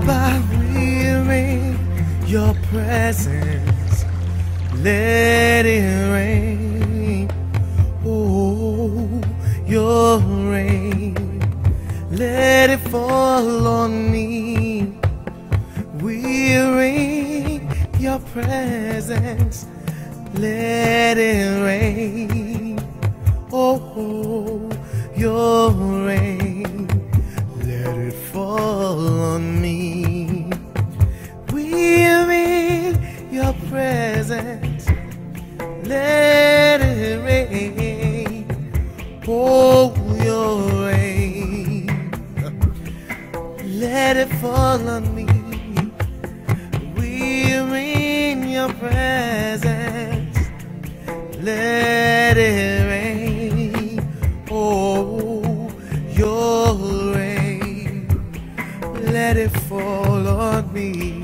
Baba, we're in your presence. Let it rain. Oh, your rain. Let it fall on me. We're in your presence. Let it rain. Oh, your rain. Let it fall on me. We're in your presence. Let it rain. Oh, your rain. Let it fall on me. We're in your presence. Let it rain. Oh, your rain. Let it fall on me.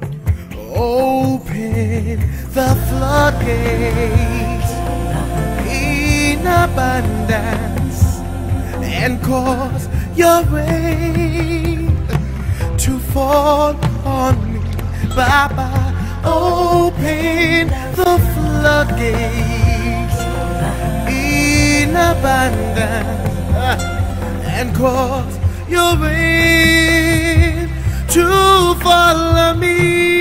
Open the floodgates in abundance and cause your rain to fall on me. Baba, open the floodgates in abundance and cause your rain to fall on me.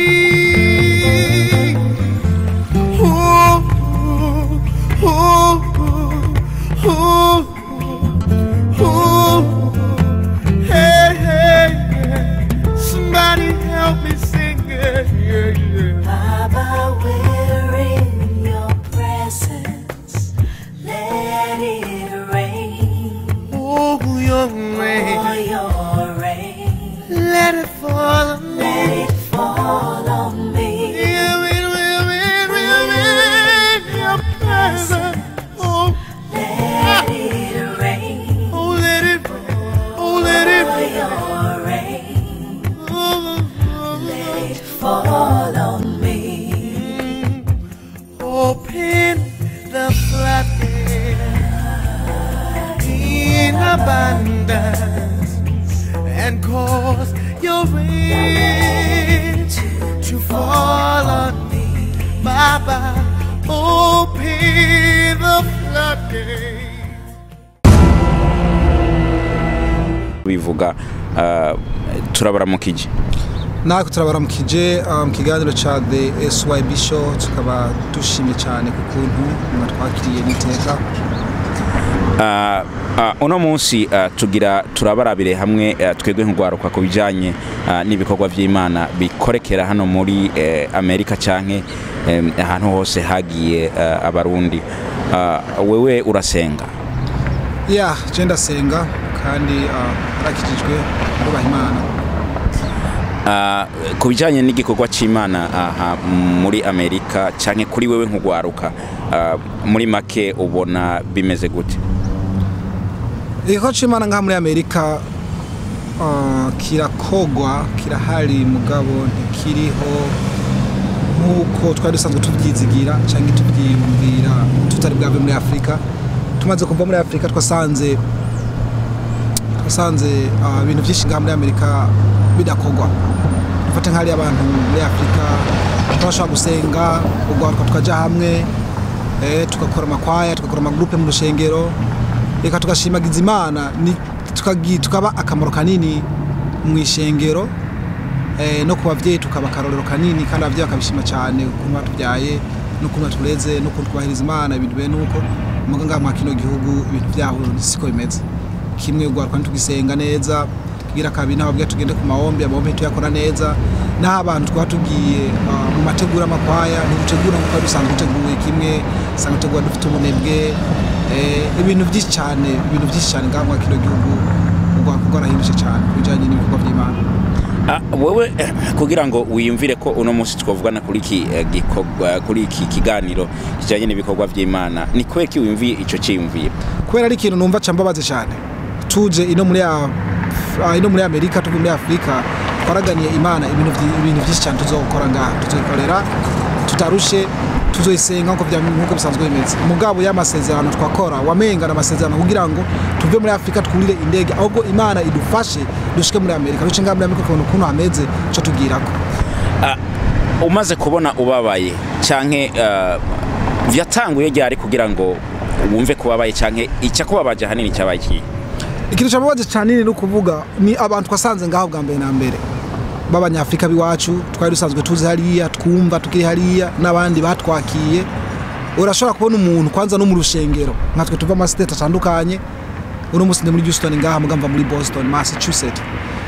Ooh, ooh, ooh, ooh, ooh. Hey, hey, hey. Somebody help me sing it. Yeah, yeah. Baba, we're in your presence. Let it rain. Oh, your rain. For your rain. Let it fall on me. Let it fall on me. Yeah, rain, rain, rain, rain, rain. Your presence. Oh, Let it rain. oh, let it, oh, let it. For your rain. Oh, oh, Let it fall on me. Open the floodgates in abundance and cause your rain to fall on me. Baba, open the floodgates. bivuga ah, turabaramukije natwe turabaramukije uh, mu kiganiro cya the syb show tukaba dushimye cyane ku kuntu mwatwakiriye n'iteka Ah, ah, uno munsi ah, tugira turabarabire hamwe ah, twebwe nk'urwaruka ku bijyanye ah, n'ibikorwa by'imana bikorekera hano muri eh, amerika cyangwa ahantu hose hagiye ah, abarundi Ah, wewe urasenga ya je ndasenga kandi uh, arakijijwe arubaha imana Ah, ku bijyanye n'igikorwa cy'imana aha muri amerika cyane kuri wewe nk'urwaruka ah, muri make ubona bimeze gute igikorwa cy'imana ngaha muri amerika uh, kirakogwa kirahari mugabo ntikiriho nk'uko twari dusanzwe tubyizigira cyangwa tubyiyumvira tutari bwave muri afurika tumaze kuva muri afurika twasanze twasanze uh, ibintu byinshi ngaha muri amerika bidakogwa dufate nk'ahari abantu muri afurika twashobora gusenga urwaruka tukajya hamwe eh, tugakora amakwaya tugakora amagurupe mu rushengero reka tugashimagiza imana ni- tukagi- tukaba akamaro kanini mu ishengero eh, no ku babyeyi tukaba akarorero kanini kandi ababyeyi bakabishima cyane ukuntu batubyaye n'ukuntu batureze n'ukuntu twubahiriza imana ibintu bene uko muga ngaha mwa kino gihugu ibintu byaho siko bimeze kimwe urwaruka ntitugisenga neza tugira kabiri n'ababyeyi tugende ku mahombe amahombe tuyakora neza n'aho abantu twaba tugiye ah, mu mategura amakwaya ntidutegura nk'uko twari dusanzwe duteguye kimwe usanga dutegura dufite ubunebwe eh, ibintu byinshi cyane ibintu byinshi cyane ngaha mwa kino gihugu urwaruka rwarahindutse cyane ku bijyanye n'ibikorwa by'imana Ah, wewe eh, kugira ngo wiyumvire ko uno munsi twavugana kuri iki eh, gikorwa kuri iki kiganiro kijyanye n'ibikorwa by'imana ni kweki wiyumviye icyo cyiyumviye kubera ari ikintu numva cambabaze cyane tuje ino muri Af- ah, ino muri amerika tuvuye muri afurika twaraganiye imana ibintu vyi- ibintu byinshi cyane tuzokora ngaha tuzokorera tutarushe tuzoyisenga nkuko vya- nkuko bisanzwe bimeze mugabo y'amasezerano twakora wamengana amasezerano kugira ngo tuve muri afurika twurire indege ahubwo imana idufashe dushike muri amerika duce ngaha muri amerika ukabona ukuntu hameze co tugirako umaze kubona ubabaye canke uh, vyatanguye ryari kugira ngo wumve kubabaye canke icyakubabaje ahanini cyabaye iki ikintu cyababaje cyane ni ukuvuga ni abantu twasanze ngaho bwa mbere na mbere b'abanyafurika b'iwacu twari dusanzwe tuzi hariya twumva tukiri hariya n'abandi batwakiye urashobora kubona umuntu kwanza no mu rushengero nkatwe tuva amasiteti atandukanye uno munsi ndi muri Houston ngaha mugamba muri Boston Massachusetts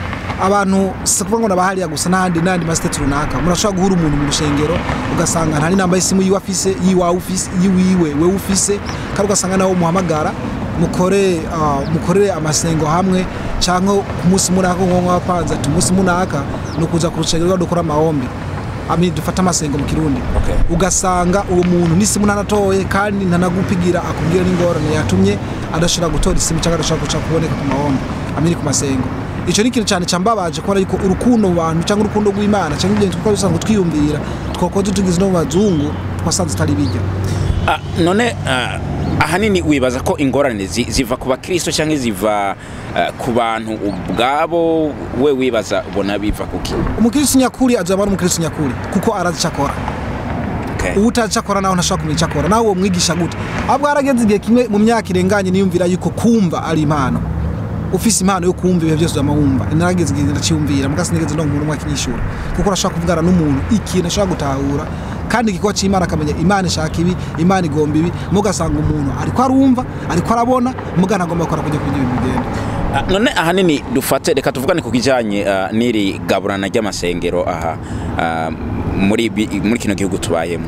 abantu si ukuvuga ngo nabahariya gusa n'ahandi n'andi masiteti runaka murashobora guhura umuntu mu rushengero ugasanga nta n'inamba y'isimu yiwe afise yiwawe ufise yiwiwe wewe ufise kandi ugasanga nawe umuhamagara mukore ah, mukorere amasengo hamwe cyangwa ku munsi munaka nko wapanze ati umunsi munaka ni ukuza ku rushengero dukora amahombi ami dufata amasengo mu kirundi Okay. ugasanga uwo muntu n'isimu ntanatoye kandi ntanagupigira akubwira n'ingorane yatumye adashobora gutora isimu cyangwa adashobora guca kuboneka ku mahombi amiri ku masengo icyo ni ikintu cyane cyambabaje kubona yuko urukundo mu bantu cyangwa urukundo rw'imana cyangwa ibyo twari dusanzwe twiyumvira twakoze tugize no mu bazungu twasanze tutari bijya Ah, none ah, ahanini wibaza ko ingorane zi- ziva ku bakristo cyangwa ziva ah, ku bantu ubwabo we wibaza ubona biva kuki umukirisitu nyakuri azaba ari umukirisitu nyakuri kuko arazi icyo akora okay. uwo utazi icyo akora nawe ntashobora kumenya icyo akora nawe uwo mwigisha gute ahubwo harageze igihe kimwe mu myaka irenganye niyumvira yuko kumva ari impano ufise impano yo kumva ibihe byose uzama wumva narageze igihe ndaciyumvira muga sinigeze ndonka umuntu umwe akinyishura kuko urashobora kuvugana n'umuntu ikintu ashobora gutahura kandi igikorwa cy'imana akamenya imana ishaka ibi imana igomba ibi mugasanga umuntu ariko arumva ariko arabona muga ntagomba gukora kujya kugira ibintu bigenda Ah, none ahanini dufate reka tuvugane ku kijanye ah, n'iri gaburana ry'amasengero aha ah, muri bi- muri kino gihugu tubayemo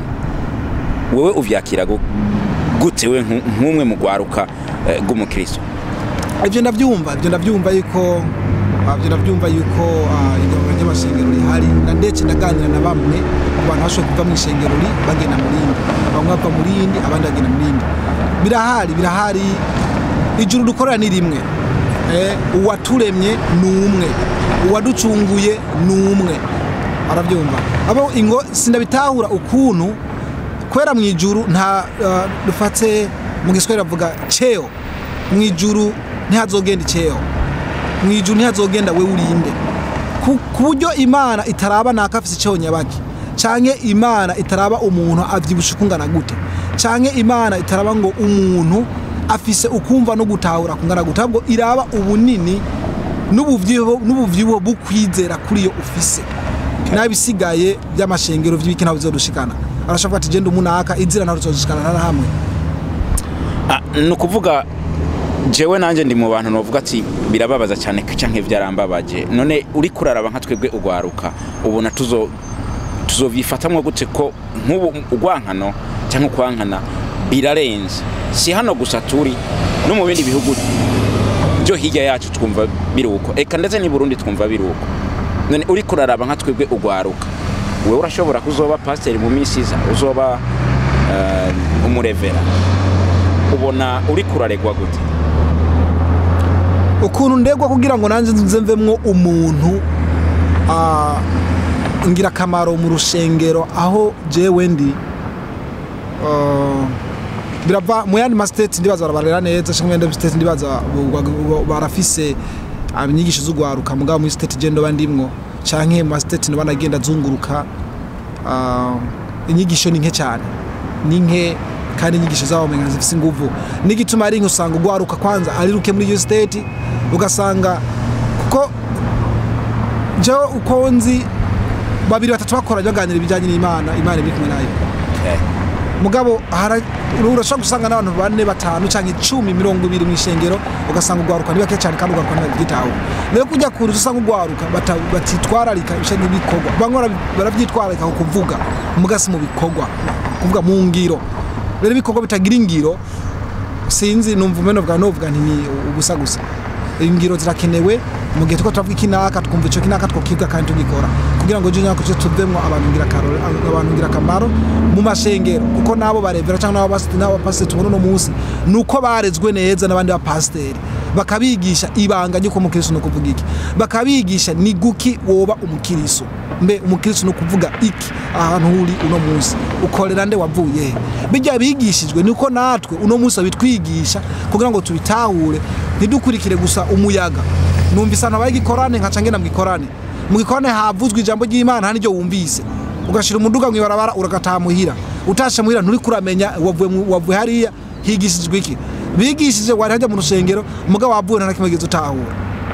wewe uvyakira gu- gute we nku- nk'umwe mu rwaruka eh, rw'umukristo ibyo ndabyumva ibyo ndabyumva yuko ah, ibyo ndabyumva yuko ah, igaburo ry'amashengero rihari na ndetse ndaganira na bamwe mu bantu bashobora kuva mu ishengero ri bagenda mu rindi bamwe bava mu rindi abandi bagenda mu rindi birahari birahari ijuru dukorera ni rimwe Eh, uwaturemye ni umwe uwaducunguye ni umwe arabyumva abo ingo sindabitahura ukuntu kwera mu ijuru nta ah, dufate mu giswahili bavuga cheo mu ijuru ntihazogenda icheo mu ijuru ntihazogenda we urinde ku ku buryo imana itaraba naka afise icheo nyabaki canke imana itaraba umuntu avyibusha ukungana gute canke imana itaraba ngo umuntu afise ukumva no gutahura kungana gute ahubwo iraba ubunini n'ubuvyibuho n'ubuvyibuho bukwizera kuri iyo ufise n'abisigaye by'amashengero vy'ibiki ntabwo bizodushikana arashobora ati genda umunaka inzira ntabwo tuzodushikana na hamwe Ah, ni ukuvuga jewe nanjye ndi mu bantu novuga ati birababaza cyane canke byarambabaje none uri kuraraba nka twebwe ugwaruka ubona tuzo tuzovyifatamwo gute ko nk'ubu ugwankano cyangwa ukwankana birarenze si hano gusa turi no mu bindi bihugu byo hirya yacu twumva biri uko eka ndetse n'i Burundi twumva biri uko none uri kuraraba nka twebwe ugwaruka wewe urashobora kuzoba pasiteri mu minsi iza uzoba eh, umurevera ubona uri kuraregwa gute ukuntu ndegwa kugira ngo nanjye nze mvemwo umuntu ah, ngirakamaro mu rushengero aho jewe ndi ah, birava mu yandi masiteti ndibaza barabarera neza cyangwa mu yandi masiteti ndibaza bu- bu- bu- barafise inyigisho z'ugwaruka mugabo muri siteti je ndoba ndimwo canke mu masiteti ndoba nagenda zunguruka ah, inyigisho ni nke cyane ni nke kandi inyigisho zabo menga zifise inguvu n'igituma ari nke usanga ugwaruka kwanza ari ruke muri iyo siteti ugasanga kuko jewe uko nzi babiri batatu bakoranye baganira ibijyanye n'imana imana iri kumwe nayo mugabo hara- urashobora gusanga n'abantu bane batanu cyangwa icumi mirongo ibiri mu ishengero ugasanga ugwaruka ni bake cyane kandi ugwaruka ntibabyitaho rero kujya kure usanga ugwaruka bata- batitwararika ibishe n'ibikorwa bamwe bara- barabyitwararika ku kuvuga mugasi mu bikorwa kuvuga mu ngiro rero ibikorwa bitagira ingiro sinzi numva umeno bwa novuga nti ni ubusa gusa ingiro zirakenewe mu gihe tuko turavuga ikinaka twumva icyo kinaka twokiga kandi tugikora kugira ngo jya kucyo tuvemo abantu ngirakamaro abantu ngirakamaro mu mashengero kuko nabo barevera cyangwa nabo basiti nabo pasiteri tubona uno munsi ni uko barezwe neza n'abandi bapasiteri bakabigisha ibanga ry'uko umukiristo ni ukuvuga iki bakabigisha ni guki woba umukiristo mbe umukristo ni ukuvuga iki ahantu uri uno munsi ukorera nde wavuye he bijya bigishijwe niko natwe uno munsi babitwigisha kugira ngo tubitahure ntidukurikire gusa umuyaga numvise ahantu habaye igikorane nkaca ngenda mu gikorane mu gikorane havuzwe ijambo ry'imana nta n'iryo wumvise ugashira umuduga mu ibarabara uragataha muhira utashe muhira nturi kuramenya wavuye mu- wavuye hariya higishijwe iki bigishije wari hajya mu rusengero umugabo wavuye nta na kimwe wigeze utahura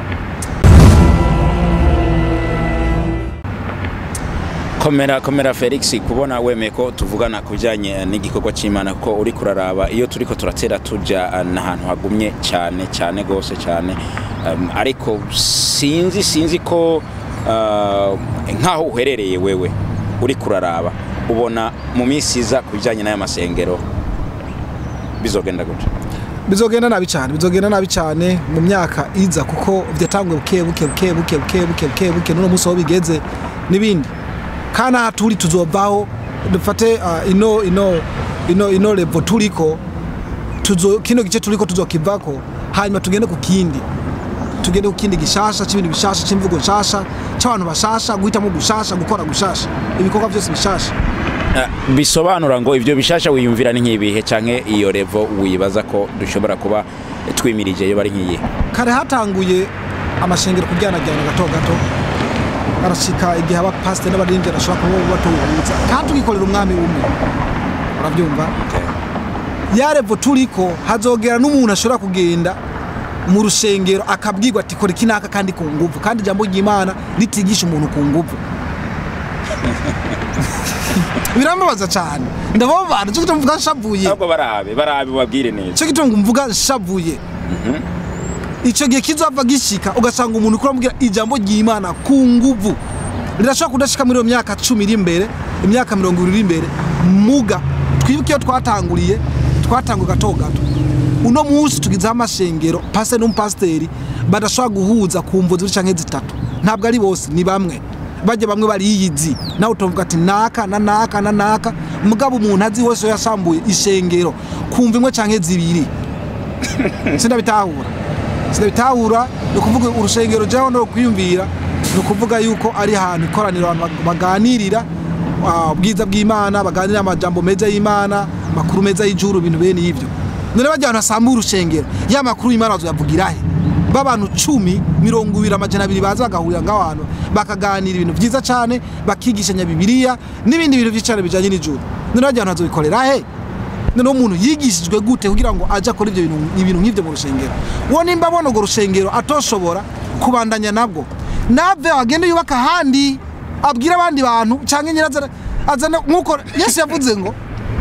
komera komera felix kubona wemeye ko tuvugana ku bijyanye n'igikorwa cy'imana kuko uri kuraraba iyo turi ko turatera tujya eh, n'ahantu hagumye cyane cyane rwose cyane Um, ariko sinzi sinzi ko uh, nk'aho uherereye wewe uri kuraraba ubona mu minsi iza ku bijyanye n'aya masengero bizogenda gutya bizogenda nabi cyane bizogenda nabi cyane mu myaka iza kuko byatanguye buke buke buke buke buke buke buke buke n'uno munsi aho bigeze n'ibindi kandi aha turi tuzovaho dufate ah, ino ino ino ino levo turiko tuzo kino gice turiko tuzokivako hanyuma tugende ku kindi tugende ku kindi gishasha c'ibintu bishasha c'imvugo nshasha c'abantu bashasha guhitamo gushasha gukora gushasha ibikorwa byose bishasha Eh, bisobanura ngo ibyo bishasha wiyumvira ni nk'ibihe canke iyo revo wibaza ko dushobora kuba twimirije iyo bari nk'iyihe kare hatanguye amashengero kujyanajyana gato gato arashika igihe abapasiteri n'abaririmbyi arashobora kuba batuhuza kandi tugikorera umwami umwe urabyumva ya revo turiko hazogera n'umuntu ashobora kugenda mu rusengero akabwirwa ati kora iki n'aka kandi ku nguvu kandi ijambo ry'imana ritigisha umuntu ku nguvu birambabaza cyane ndababara cyo gituma mvuga nshavuye ahubwo barabe barabe babwire neza cyo gituma mvuga nshavuye icyo gihe kizava gishika ugasanga umuntu ukora amubwira ijambo ry'imana ku nguvu rirashobora kudashika muri iyo myaka cumi iri imbere imyaka mirongo ibiri iri imbere muga twibuke iyo twatanguriye twatanguye gato gato uno munsi tugizeho amashengero pasiteri n'umupasiteri badashobora guhuza ku mvu zibiri canke zitatu ntabwo ari bose ni bamwe bajya bamwe bariyizi nawe utavuga ati naka na naka na naka mugabo umuntu azi wese iyo yasambuye ishengero kumva imwe canke zibiri sindabitahura sindabitahura ni ukuvuga urusengero jyaho no kwiyumvira ni ukuvuga yuko ari ahantu ikoraniro abantu baganirira ah, ubwiza bw'imana baganirira amajambo meza y'imana amakuru meza y'ijuru ibintu bene ibyo none bajya ahantu hasambuye urusengero ya makuru y'imana bazoyavugira he b'abantu cumi mirongo ibiri amajana abiri baza bagahurira ngaho hantu bakaganira ibintu byiza cyane bakigishanya bibiliya n'ibindi bintu byinshi cyane bijyanye n'ijuru none bajya ahantu hazobikorera he noneho umuntu yigishijwe gute kugira ngo ajye akora ibyo bintu ibintu nk'ibyo mu rusengero uwo nimba abona urwo rusengero atoshobora kubandanya nabwo nave agende yubaka ahandi abwire abandi bantu cyangwa nyirazana azana nk'uko yesu yavuze ngo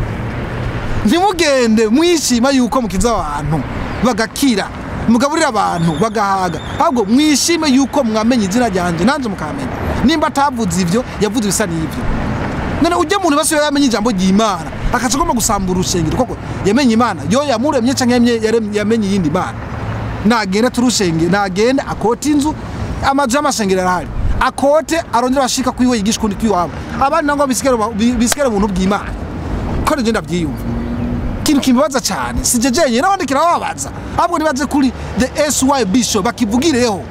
ntimugende mwishima yuko mukiza abantu bagakira mugaburira abantu bagahaga ahubwo mwishime yuko mwamenye izina ryanjye nanjye mukamenya nimba atavuze ibyo yavuze ibisa n'ibyo none ujya muntu basi yamenye ijambo ry'imana akaca agomba gusambura urusengero koko yamenye imana yo yamuremye cyangwa yamenye- yarem- yamenye iyindi mana nagenda turushenge nagenda akote inzu amazu y'amashengero arahari akote arongera bashika kwiwe yigisha ukundi kwiwabo abandi nangwa bisigare ba- bi- bisigare ubuntu bw'imana ko nje ndabyiyumva ikintu kimbabaza cyane si je jenyine n'abandi kirababaza ahubwo nibaze kuri the sy bishop bakivugireho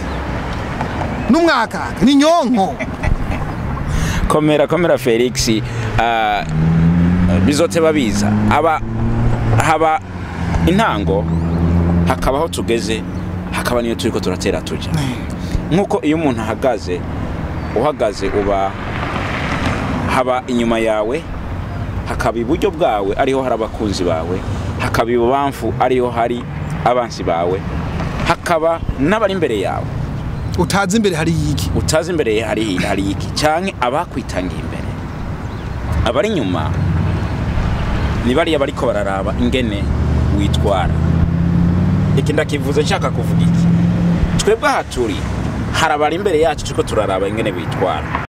n'umwakaka ni nyonko komera komera felix ah, bizoteba biza aba haba intango hakabaho tugeze hakaba niyo turi ko turatera tujya nk'uko iyo umuntu ahagaze uhagaze uba haba inyuma yawe hakaba iburyo bwawe ariho hari abakunzi bawe hakaba ibubamfu ariho hari abansi bawe hakaba n'abari imbere yawe utazi imbere hari yiki utazi imbere hari hari iki cyangwa abakwitangiye imbere abari inyuma ni bariya bariko bararaba ingene witwara iki ndakivuze nshaka kuvuga iki twebwe aha turi hari abari imbere yacu turiko turaraba ingene bitwara